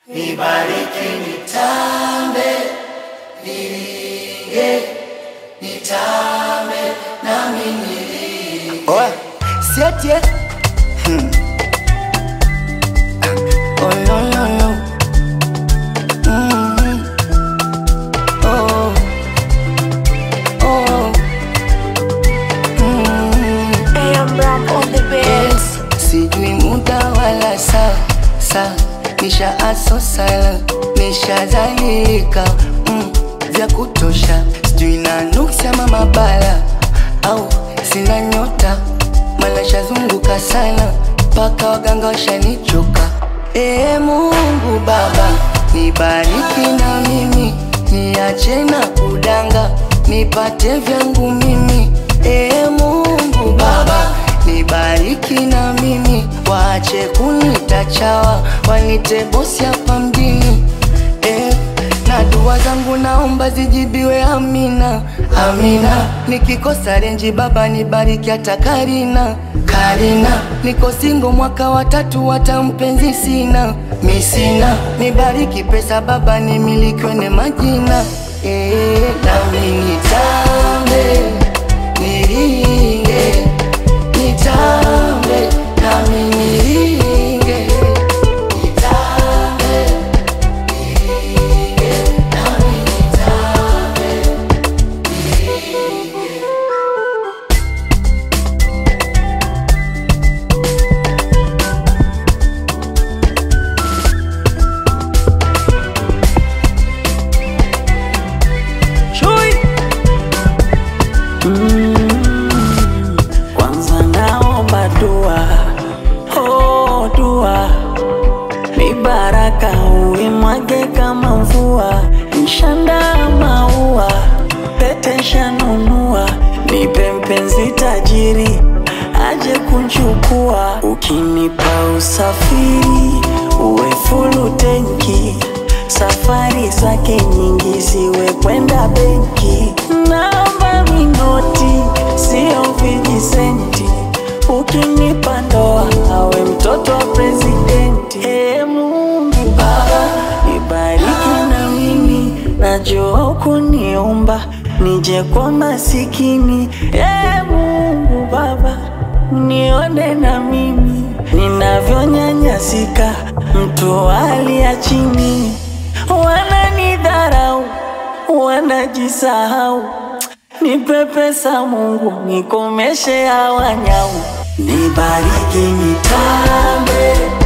nibariki nitambe, niringe, nitambe, nami niringe. Oya, siatie. Hmm. Oh, no, no, no. Mhm. Oh. Oh. Mhm. AM Ram on the beats. Sijui muda wala saa saa, nisha aso sala, nishazalika mm, vya kutosha, sijui na nuksi ama mabala au sina nyota, mala shazunguka sana mpaka waganga washanichoka. Ee Mungu Baba, nibariki na mimi, niache na kudanga, nipate vyangu mimi. Ee Mungu Baba, nibariki na mimi, waache kunita chawa, wanite bosi hapa mjini eh, na dua zangu naomba zijibiwe, amina amina. Nikikosa renji baba nibariki hata Karina Karina, niko singo mwaka wa tatu, hata mpenzi sina mi sina, nibariki pesa baba nimilikiwe ne majina eh, nami nitambe niringe nitambe nami niringe nitambe niringe nami nitambe niringe Chui. Mm, kwanza naomba dua, oh dua, ni baraka uimwage kama mvua, nshanda maua, pete shanunua, nipe mpenzi tajiri aje kunchukua, ukinipa usafiri uwe fulu tenki safari zake nyingi ziwe kwenda benki, naomba minoti sio vijisenti, ukinipa ndoa awe mtoto wa presidenti. Ee Mungu Baba, nibariki na mimi, najua kuniumba nije kwa masikini. Ee Mungu Baba, nione na mimi ninavyonyanyasika, mtu wa hali ya chini wananidharau, wanajisahau. Nipe pesa Mungu, nikomeshe hawa nyau, nibariki nitambe